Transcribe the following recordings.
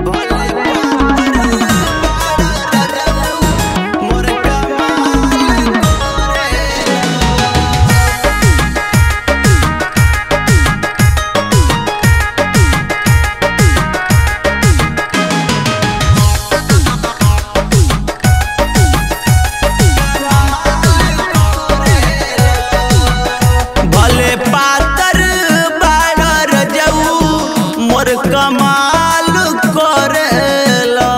भले पातर बाड़र जाऊ मोर कमाल करेला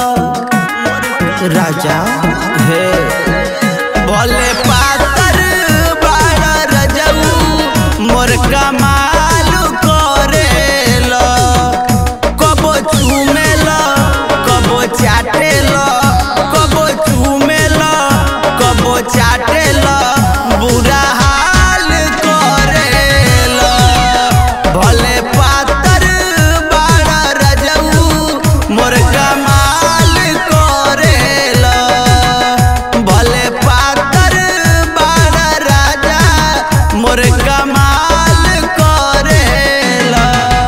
राजा हे भले पातर बाड़र जाऊ मोर कमाल करेला कबो चूमेला कबो चाटेला कबो चूमेला कबो चाटेला बुरा हाल करेला भले पातर बाड़ा रजऊ मोर कमाल करेला भले पातर बाड़ा राजा मोर कमाल करेला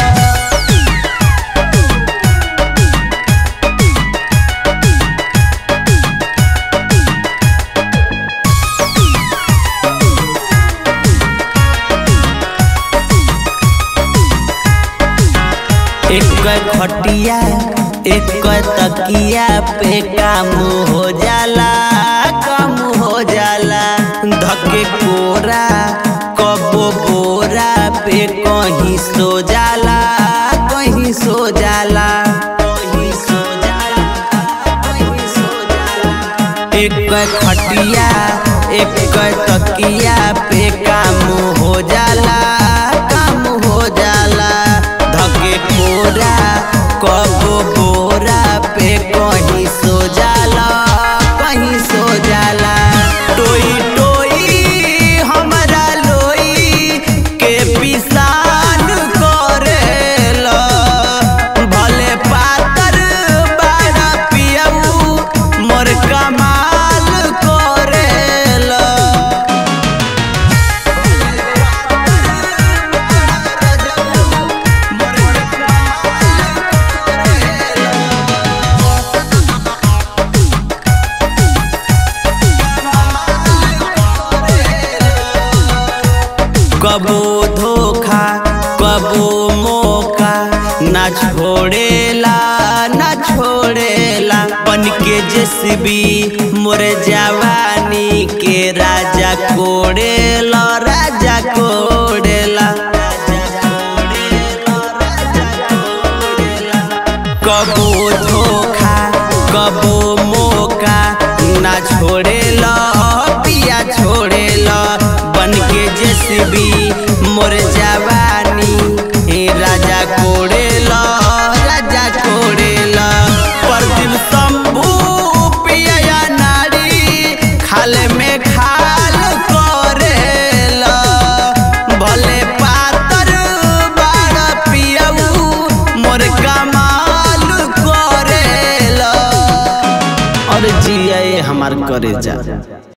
एक खटिया एक तकिया पे काम हो जाला काम हो जाला धके कोरा कबो बोरा पे कहीं सो जाला कहीं सो जाला कहीं सो जाला कहीं सो जाला एक खटिया एक तकिया पे काम हो जाला काम हो जाला धके कोरा कबो बोरा पे कहीं सो जाला कहीं सो जाला टोई टोई हमरा लोई के पिसान करेला भले पातर बाड़ा पियऊ मोर कमाल करेला कबो धोखा कबो मौका ना छोड़ेला ना छोड़ेला बन के जसबी मोर जवानी के राजा कोड़ेला राजा कोड़ेला कबो धोखा कबो मौका ना छोड़ेला पिया छोड़ेला बन के जसबी मोर जवानी हे राजा कोड़ेला राजा कोड़ेला परदिन शंभू पिया नारी खाले में खाल करेला भले पातर बाड़ा पियऊ मोर कमाल करेला और जिया हमार करे जा